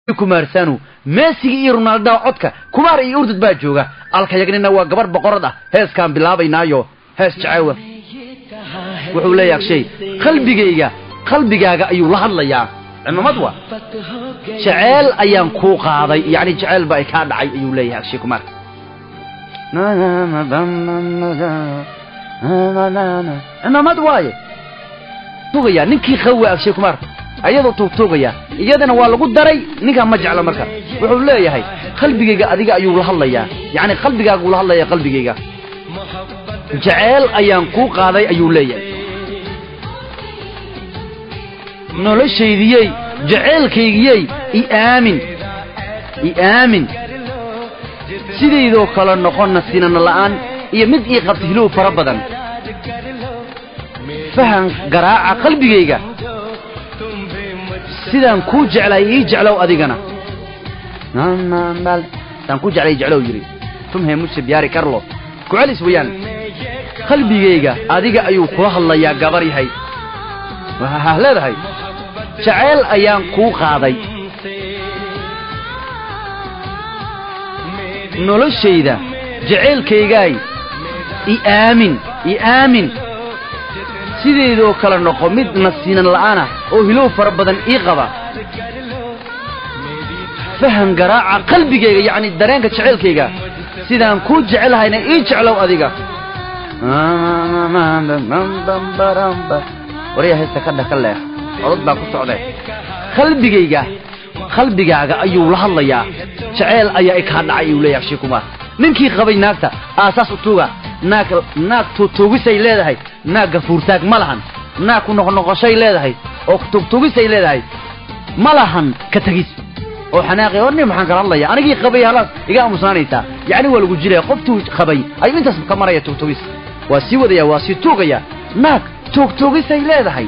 kumaarsanu meesiga iyo ronaaldaha codka kumaar iyo urdud baa jooga alkayagnina waa gabar boqorad ah heeskaan bilaabaynaayo hees jacewa wuxuu leeyahay agshay qalbigayga qalbigaaga ayuu la hadlayaa cimamad wa jeceel ayaan kuu qaaday yacni jeceel ba ay kaa dhacay ayuu leeyahay agshay kumaar cimamad waaye tugaya ninkii qawa agshay kumaar ayadoo tuugtuugaya iyadana waa lagu daray ninkaa ma jecla marka wuxuu leeyahay qalbigayga adiga ayuu la hadlayaa yacni qalbigaaguu la hadlaya qalbigayga jeceel ayaan kuu qaaday ayuu leeyahay noloshaydiyey jeceelkaygiyey i aamin i aamin sidaydoo kale noqonna sinana la'aan iyo mid ii qabta hilow fara badan fahan garaaca qalbigayga sidaan kuu jeclay ii jeclow adigana sidaan kuu jeclay jeclow yidhi tumhe muse biyaari carlo ku celis weeyaan qalbigayga adiga ayuu kula hadlayaa gabar yahay waxaa leedahay jeceyl ayaan kuu qaaday noloshayda jeceylkaygaay i aamin i aamin sideedoo kale noqo mid nasiinan la'aanah oo hilow fara badan ii qaba fahan garaaca qalbigayga yacni dareenka jeceylkayga sidaan kuu jecelhayna ii jeclow adiga warya heesta ka dhaka leeh codod baa ku socdee qalbigayga qalbigaaga ayuu la hadlayaa jeceel ayaa i kaa dhacay ayuu leeyahay shikumaar ninkii qabay naagta aasaas u tuuga naag naag tuugtuugisay leedahay naag gafuurtaag ma lahan naag ku noqnoqoshay leedahay oo tuugtuugisay leedahay ma lahan ka tegis oo xanaaqi oo nin maxaan kala hadlaya anigii qabay halaas iga aamusnaanaysaa yacni waa lagu jiraya qoftuu qabay ayuu intaas ka maraya tuugtuugis waa sii wadaya waa sii tuugaya naag tuugtuugisay leedahay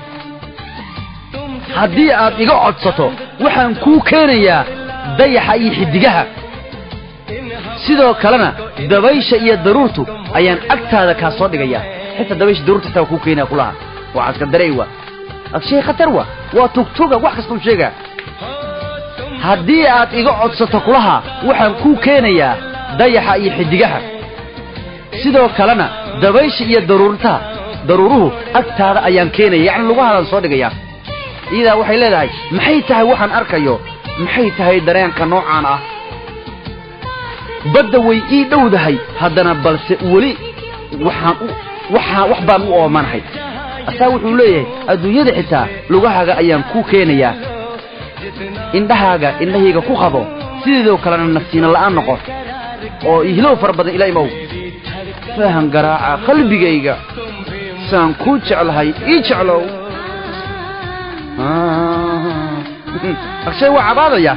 haddii aad iga codsato waxaan kuu keenayaa dayaxa iyo xiddigaha sidoo kalena dabaysha iyo daruurtu ayaan agtaada kaa soo dhigayaa xitaa dabaysha daruurta xitaa waa kuu keenaya kulaha waa caska darey wa agshay khatar wa waa tugtuga wax kasta u sheegaa haddii aad iga codsato kulaha waxaan kuu keenayaa dayaxa iyo xiddigaha sidoo kalena dabaysha iyo daruurtaha daruuruhu agtaada ayaan keenaya yacni lugahaadaan soo dhigayaa iyadaa waxay leedahay maxay tahay waxaan arkayo maxay tahay dareenka noocaan ah badda way ii dhowdahay haddana balse weli waxaan u waxaa wax baan u oomanahay asaa wuxuu leeyahay adduunyada xitaa lugahaaga ayaan kuu keenayaa indhahaaga indhahayga ku qabo sideedoo kalena nafsiina la'aan noqo oo ihlow fara badan ila imow fahan garaaca qalbigayga saan kuu jeclahay ii jeclow agshay waa cabaadaya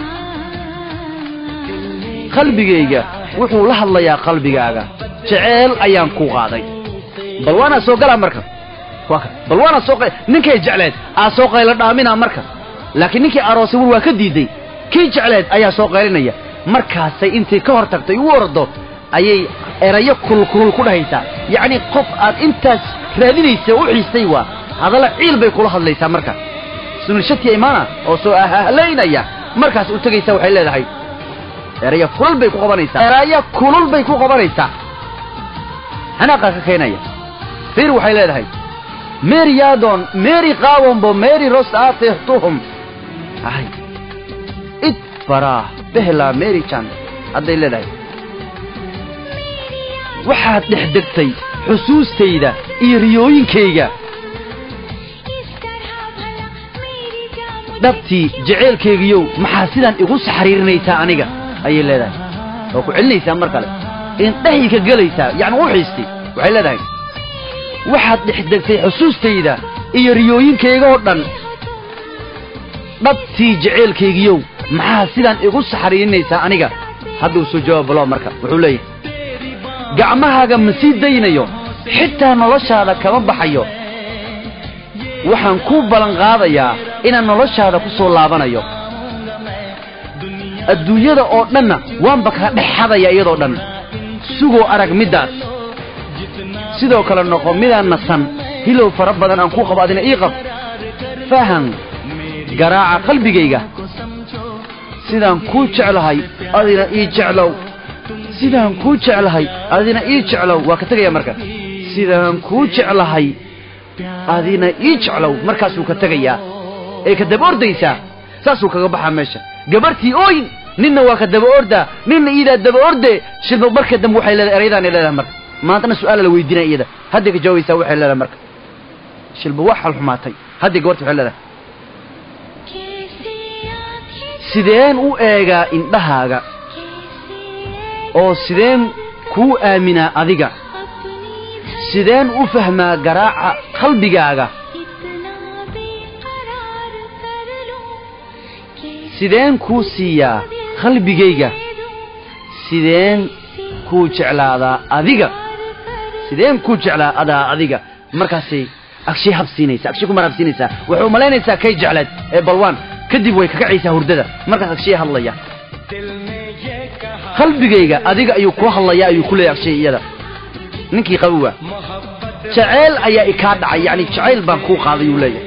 qalbigayga wuxuu la hadlayaa qalbigaaga jeceel ayaan kuu qaaday bal waanaa soo galaa marka bal waanaa soo ninkay jecleed aa soo qaylo dhaamina marka laakiin ninkii aroosay war waa ka diiday kii jecleed ayaa soo qaylinaya markaasay intay ka hor tagtay u ordo ayay erayo kulkulul ku dhahaysaa yacni qof aad intaas raadinaysa u xiistay waa hadalla ciil bay kula hadlaysaa marka sunilshatiya imaana oo soo ahlaynaya markaas u tegaysa waxay leedahay eraya kulul bay ku qabanaysaa eraya kulul bay ku qabanaysaa xanaaqaa ka keenaya fiir waxay leedahay meri yaadon meri qaawombo meri ros aatehtuhum ay id farah behla meri jan hadday leedahay waxaad dhex degtay xusuustayda iyo riyooyinkayga dhabtii jeceelkaygiyow maxaa sidaan igu saxariirinaysaa aniga ayay leedahay oo ku celinaysaa mar kale indhahay ka gelaysaa yacni u xiistay waxay leedahay waxaad dhex degtay xusuustayda iyo riyooyinkayga oo dhan dhabtii jeceelkaygiyow maxaa sidaan igu saxariirinaysaa aniga hadduu soo jawaabalo marka wuxuu leeyahay gacmahaaga ma sii daynayo xitaa noloshaada kama baxayo waxaan kuu ballan qaadayaa inaan noloshaada ku soo laabanayo adduunyada oo dhanna waanba kaa dhex xadaya iyadoo dhan sugoo arag middaas sidoo kale noqo midaan nasan hilow fara badan aan ku qabo adina ii qab fahan garaaca qalbigayga sidaan kuu jeclahay adina ii jeclow sidaan kuu jeclahay adina ii jeclow waa ka tegaya marka sidaan kuu jeclahay adina ii jeclow markaasuu ka tegayaa ee ka daba ordaysaa saasuu kaga baxaa meesha gabartii ooyin ninna waa ka daba ordaa ninna iidaa daba orde shilba marka dambe waxay leedahay erayadaanay leedahay marka maantana su-aala la weydiinaya iyada hadday ka jawaabaysaa waxay leedahay marka shilba wax xal xumaatay hadday gabarti waxay leedahay sideen u eegaa indhahaaga oo sideen kuu aaminaa adiga sideen u fahmaa garaaca qalbigaaga sideen kuu siiyaa qalbigayga sideen kuu jeclaadaa adiga sideen kuu jeclaa adaa adiga markaasay agshay habsiinaysaa agshay ku marhabsiinaysaa waxay umalaynaysaa kay jecleed ee balwaan kadib way kakacaysaa hurdada markaas agshay hadlaya qalbigayga adiga ayuu kuu hadlayaa ayuu ku leeyahay agshay iyada ninkii qabowa jaceyl ayaa ikaa dhacay yacni jacayl baan kuu qaaday uu leeyahay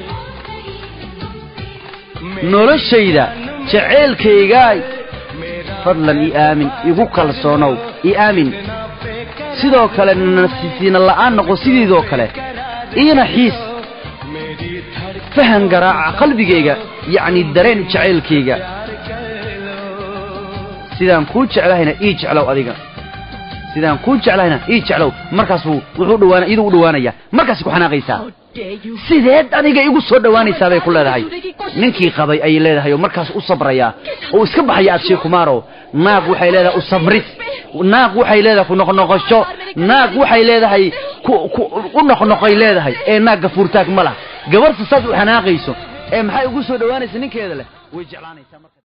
noloshayda jaceylkaygaay fadlan ii aamin igu kalsoonow ii aamin sidoo kale nasiina la'aan noqo sidiidoo kale iina xiis fahan garaaca qalbigayga yacni dareen jacaylkayga sidaan kuu jeclahayna ii jeclow adiga sidaan kuu jeclahayna ii jeclow markaasuu wuxuu dhawaana iyaduu u dhawaanaya markaasay ku xanaaqaysaa sideed adiga igu soo dhowaanaysaa bay ku leedahay ninkii qabay ayay leedahay oo markaas u sabrayaa oo iska baxaya agshay kumaaro naag waxay leedahay u sabris naag waxay leedahay ku noqnoqosho naag waxay leedahay u noqnoqay leedahay ee naag gafuurtaag ma lah gabarta saad u xanaaqayso ee maxay ugu soo dhowaanaysa ninkeeda leh way jeclaanaysaa